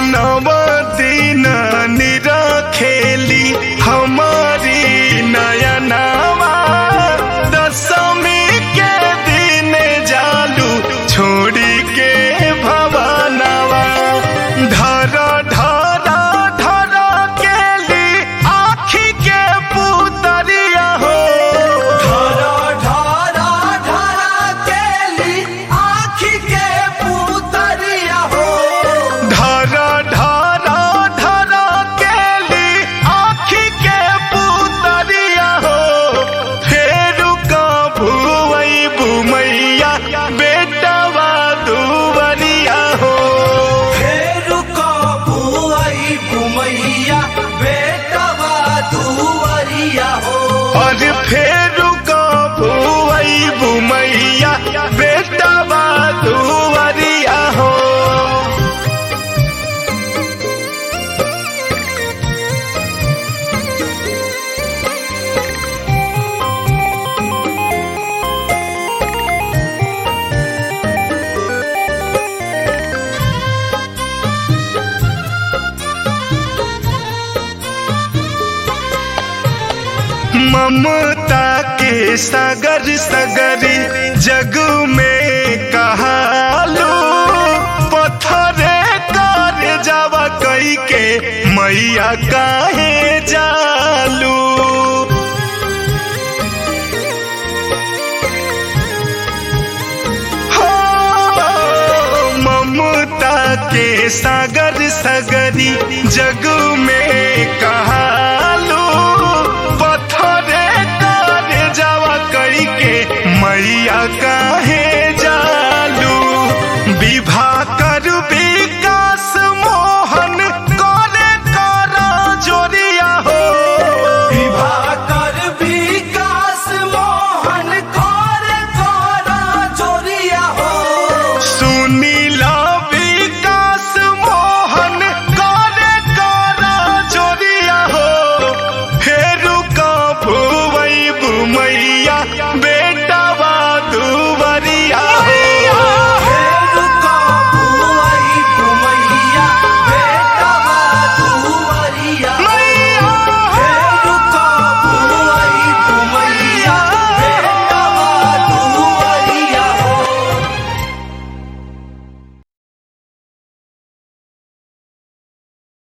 नव दिन निरखेली हमारी नयनावा दशमी के दिन जालू छोड़ी के भवनवा धर धर धर केली आखी के पुतरिया हो ढारा ढारा ढारा केली आँखी के पुतरिया हो धर धर धर केली आखी के पुतरिया हो फेरू कभू बुमैया बेटवा दुवरिया हो फेरू कबू आई घुमैया बेटवा दुवरिया हो और फेरू कभू बुमैया बेटवा दुवरिया हो ममता के सागर सगरी जग में कहालो पत्थरे कर जावा कई के मैया काहे जालू हो, ममता के सागर सगरी जग में का